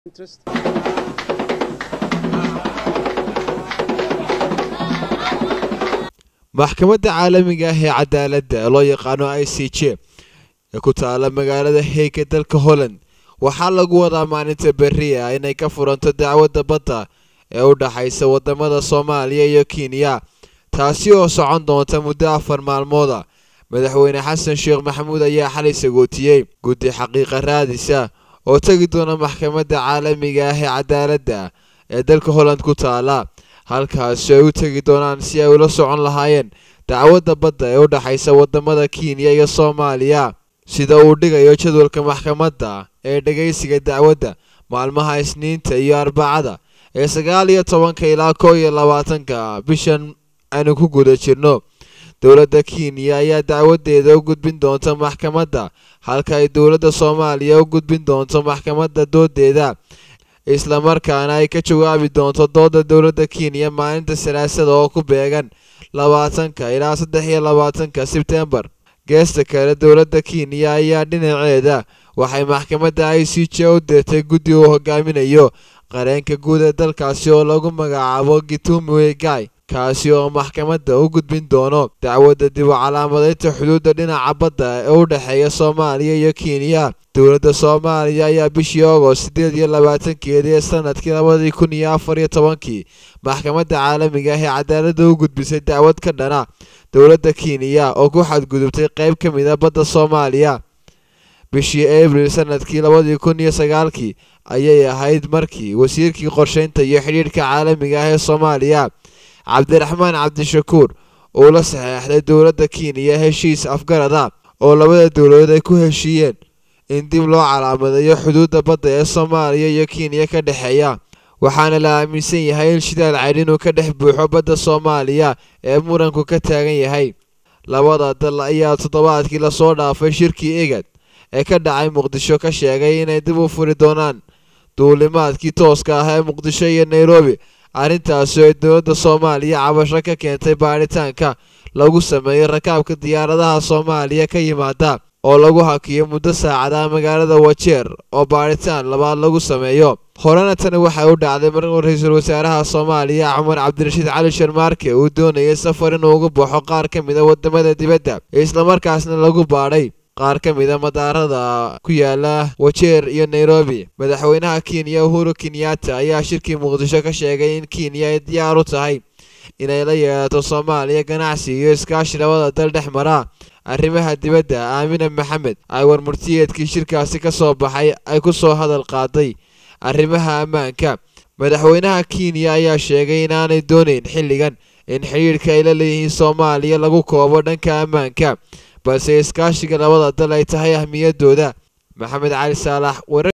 interest. maxkamadda caalamiga ah ee cadaaladda ee loo yaqaano i c j ee ku taala magaalada heeg ee dalka holland waxaa lagu wadaa maalinta berri ah inay ka furanto dacwadda badda ee u dhaxaysa wadamada soomaaliya iyo kenya taasi oo socon doonta muddo afar maalmooda madaxweyne xasan sheekh maxamuud ayaa xalay sagootiyey guddi xaqiiqa raadisa oo tegi doona maxkamadda caalamiga ah ee cadaaladda ee dalka holland ku taala halkaasi ay u tegi doonaan si ay ula socon lahaayeen dacwadda badda ee u dhaxaysa wadamada kenya iyo soomaaliya sida uu dhigayo jadwalka maxkamadda ee dhegaysiga dacwadda maalmaha isniinta iyo arbacada ee sagaal iyo tobanka ilaa kow iyo labaatanka bishan aynu ku guda jirno dowladda kenya ayaa dacwadeeda u gudbin doonta maxkamadda halka ay dowladda soomaaliya u gudbin doonto maxkamadda doodeeda islamarkaana ay ka jawaabi doonto dooda dowladda kenya maalinta salaasada oo ku beegan labaatanka ilaa saddex iyo labaatanka sebtembar geesta kale dowladda kenya ayaa dhinaceeda waxay maxkamadda i c j u dirtay guddi uu hogaaminayo qareenka guud ee dalkaasi oo lagu magacaabo gitumi wegai kaasi oo maxkamadda u gudbin doono dacwadda dib u calaamadaynta xuduudda dhinaca badda ee u dhexeeya soomaaliya iyo kenya dowladda soomaaliya ayaa bishii agost siddeed iyo labaatankeedii ee sanadkii labadii kun iyo afar iyo tobankii maxkamadda caalamiga ah ee cadaaladda u gudbisay dacwad ka dhana dowladda kenya oo ku xadgudubtay qayb ka mid a badda soomaaliya bishii abril sanadkii labadii kun iyo sagaalkii ayay ahayd markii wasiirkii qorsheynta iyo xidhiidhka caalamiga ah ee soomaaliya cabdiraxmaan cabdishakuur uu la saxeexday dowladda kenya heshiis afgarada oo labada dowladood ay ku heshiiyeen in dib loo calaamadeeyo xuduudda badda ee soomaaliya iyo kenya ka dhexeeya waxaana la aaminsan yahay in shidaal caydh inuu ka dhex buuxo badda soomaaliya ee muranku ka taagan yahay labada dal ayaa toddobaadkii lasoo dhaafay shirkii egad ee ka dhacay muqdisho ka sheegay inay dib u furi doonaan duulimaadkii tooska ah ee muqdisho iyo nairobi arrintaasi oo ay dowladda soomaaliya cabasho ka keentay baadhitaanka lagu sameeyey rakaabka diyaaradaha soomaaliya ka yimaada oo lagu hakiyo muddo saacadaha magaalada wajeer oo baadhitaan labaad lagu sameeyo horena tani waxay u dhacday markuu ra-iisul wasaaraha soomaaliya cumar cabdirashiid cali sharmaarke uu doonayay safar inuu uga baxo qaar ka mid a wadamada dibadda islamarkaasna lagu baadhay qaar ka mid a madaarada ku yaala wajeer iyo nairobi madaxweynaha kenya uhuru kenyatta ayaa shirkii muqdisho ka sheegay in kenya ay diyaar u tahay inay la yeelato soomaaliya ganacsi iyo iskaashi labada dal dhex mara arrimaha dibadda aamina maxamed ay warmurtiyeedkii shirkaasi ka soo baxay ay ku soo hadal qaaday arrimaha ammaanka madaxweynaha kenya ayaa sheegay inaanay doonayn xilligan in xidhiidhka ay la leeyihiin soomaaliya lagu koobo dhanka ammaanka balse iskaashiga labada dal ay tahay ahmiyadooda maxamed cali saalax